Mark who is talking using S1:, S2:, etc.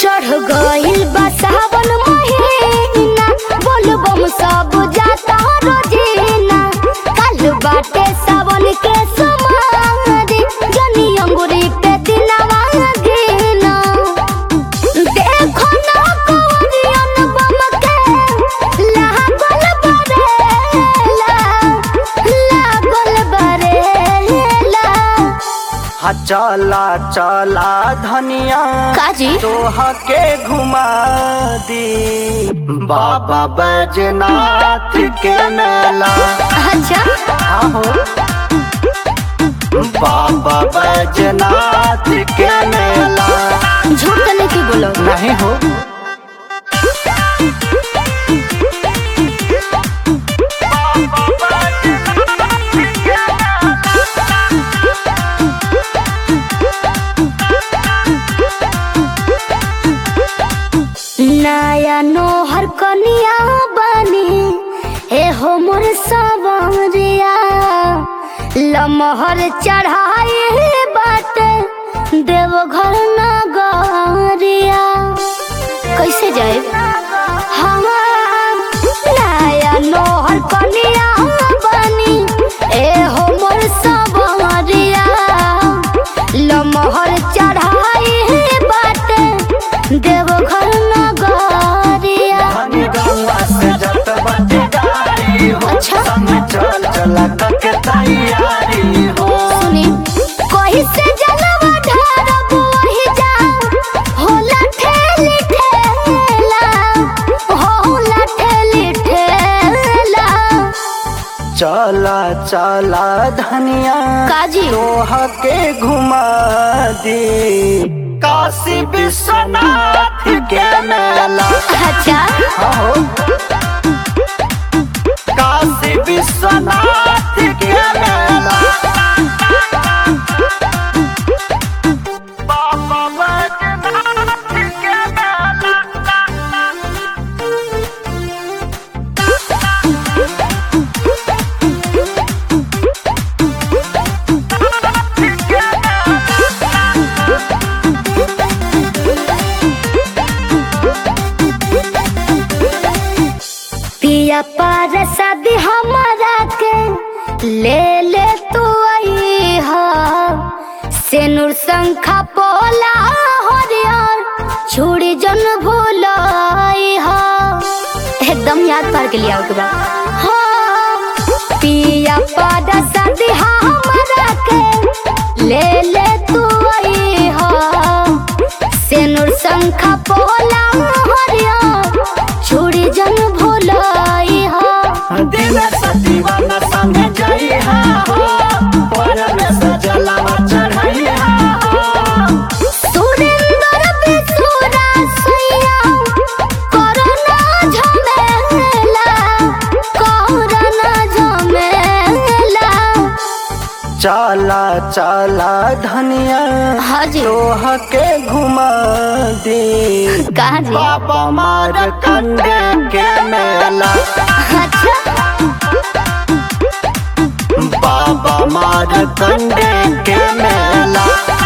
S1: चढ़ गइल बा सावन महीना बोलबम सब जाता रोजीना काल बाटे सावन के समारी जनी अंगुरी पे दिनवा गिना देखो ना कवरियन बम के लागल बरेला लागल बरेला
S2: हा चला चला धनिया
S1: काजी
S2: तोहा के घुमा दी बाबा बैजनाथ के मेला
S1: अच्छा
S2: आहो बाबा बैजनाथ के मेला
S1: झूठ तो नहीं की बोलो
S2: नहीं हो
S1: नया नोहर कनिया बनी हे हो मोर सवरिया लमहर चढ़ाई बाटे देवघर नगरिया कैसे जाए हम नया नोहर कनिया बनी ए हो मोर सवरिया लमहर चढ़ाई बाटे देवघर नगरिया
S2: धनी गंगा से जत बाटे गाड़ी हो
S1: अच्छा।
S2: संग चल चला के तैयारी हो
S1: सुनी कहीं से जलवा ढारब वही जा होला ठेली ठेला होला ठेली ठेला
S2: चला चला धनिया
S1: काजी
S2: तोहा के घुमा दी काशी विश्वनाथ के मेला
S1: अच्छा
S2: हो काशी विश्वनाथ के मेला बाबा बैजनाथ के मेला
S1: पिया पार शादी हमारा के ले ले तू आई हा सेनुर शंखा पोला हरियर छुड़ी जन भूलाई हा एकदम याद पार के लिया के बाद हाँ पिया पार शादी हमारा के ले ले तू आई हा सेनुर शंखा पोला हरियर छुड़ी जन भूलाई हा
S2: दिन सतीवाना संग जाई हा हो पर में सजलावा चढ़ाई हा हो
S1: सुरेंद्र बिसुरा सैया कोरोना झमेला कोरोना झमेला
S2: चला चला धनिया
S1: हाजी
S2: तोह के घुमा दी
S1: कहाँ जी
S2: बाबा मार कंडे के मेला
S1: अच्छा
S2: बाबा मार कंडे के मेला